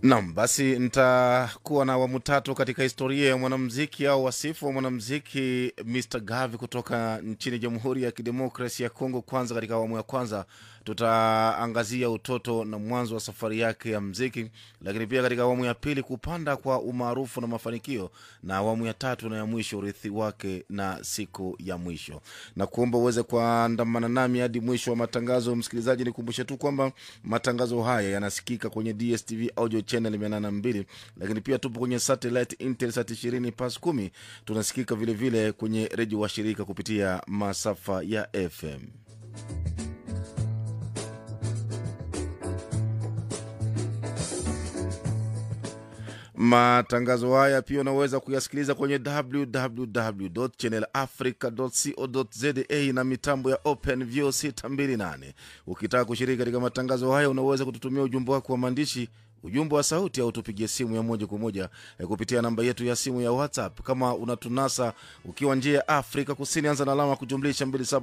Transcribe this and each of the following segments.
Nam, basi nitakuwa na awamu tatu katika historia ya mwanamziki au wasifu wa mwanamziki Mr Gavi kutoka nchini Jamhuri ya Kidemokrasi ya Kongo. Kwanza, katika awamu ya kwanza tutaangazia utoto na mwanzo wa safari yake ya mziki, lakini pia katika awamu ya pili kupanda kwa umaarufu na mafanikio, na awamu ya tatu na ya mwisho urithi wake na siku ya mwisho, na kuomba uweze kuandamana nami hadi mwisho wa matangazo. Msikilizaji, nikumbushe tu kwamba matangazo haya yanasikika kwenye DSTV audio channel 82 lakini pia tupo kwenye satellite Intelsat 20 pas 10. Tunasikika vilevile vile kwenye redio wa shirika kupitia masafa ya FM. Matangazo haya pia unaweza kuyasikiliza kwenye www channel africa co za na mitambo ya Open View 628. Ukitaka kushiriki katika matangazo haya, unaweza kututumia ujumbe wako wa maandishi ujumbe wa sauti au tupigie simu ya moja kwa moja eh, kupitia namba yetu ya simu ya WhatsApp. Kama unatunasa ukiwa nje ya Afrika Kusini, anza na alama ya kujumlisha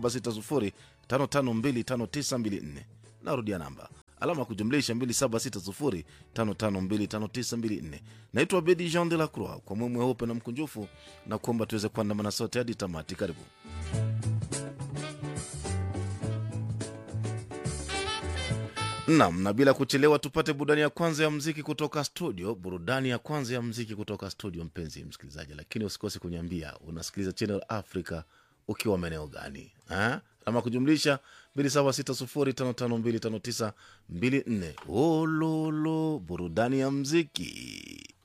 2760552594. Narudia namba alama ya kujumlisha 2760552594. Naitwa Bedi Jean de la Croix, kwa moyo mweupe na mkunjufu na kuomba tuweze kuandamana sote hadi tamati. Karibu. Nam, na bila kuchelewa tupate burudani ya kwanza ya mziki kutoka studio. Burudani ya kwanza ya mziki kutoka studio, mpenzi msikilizaji, lakini usikose kuniambia unasikiliza Channel Africa ukiwa maeneo gani ha? Alama kujumlisha 2760552594. Ololo, burudani ya mziki.